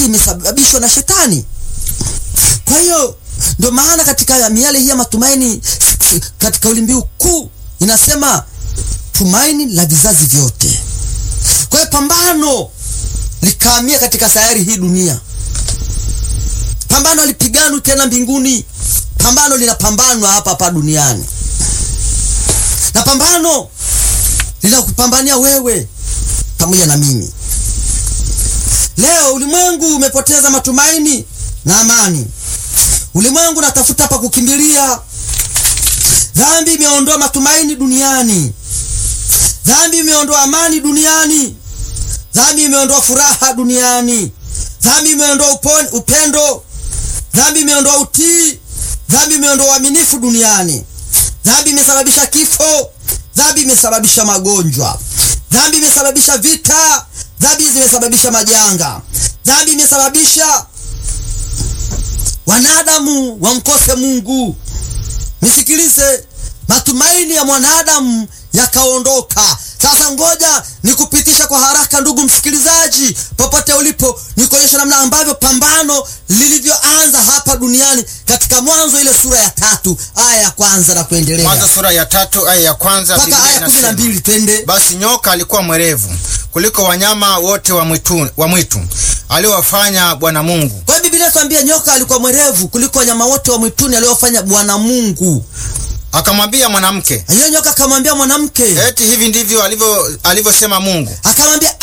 yote imesababishwa na shetani. Kwa hiyo ndio maana katika miale hii ya matumaini, katika ulimbiu kuu inasema tumaini la vizazi vyote. Kwa hiyo pambano likaamia katika sayari hii dunia, pambano alipiganwa tena mbinguni, pambano linapambanwa hapa hapa duniani, na pambano linakupambania wewe pamoja na mimi. Leo ulimwengu umepoteza matumaini na amani. Ulimwengu natafuta pa kukimbilia. Dhambi imeondoa matumaini duniani. Dhambi imeondoa amani duniani. Dhambi imeondoa furaha duniani. Dhambi imeondoa upendo. Dhambi imeondoa utii. Dhambi imeondoa uaminifu duniani. Dhambi imesababisha kifo. Dhambi imesababisha magonjwa. Dhambi imesababisha vita. Dhambi zimesababisha majanga. Dhambi imesababisha wanadamu wamkose Mungu. Nisikilize, matumaini ya mwanadamu yakaondoka. Sasa ngoja nikupitisha kwa haraka, ndugu msikilizaji, popote ulipo, nikuonyesha namna ambavyo pambano lilivyoanza hapa duniani katika Mwanzo ile sura ya tatu aya ya kwanza na kuendelea. Mwanzo sura ya tatu aya ya kwanza mpaka aya kumi na mbili. Twende basi. Nyoka alikuwa mwerevu kuliko wanyama wote wa mwitu, wa mwitu aliowafanya Bwana Mungu. Kwa hiyo Biblia inatuambia nyoka alikuwa mwerevu kuliko wanyama wote wa mwituni aliowafanya Bwana Mungu. Akamwambia mwanamke, hiyo nyoka akamwambia mwanamke, eti hivi ndivyo alivyo alivyosema Mungu. Akamwambia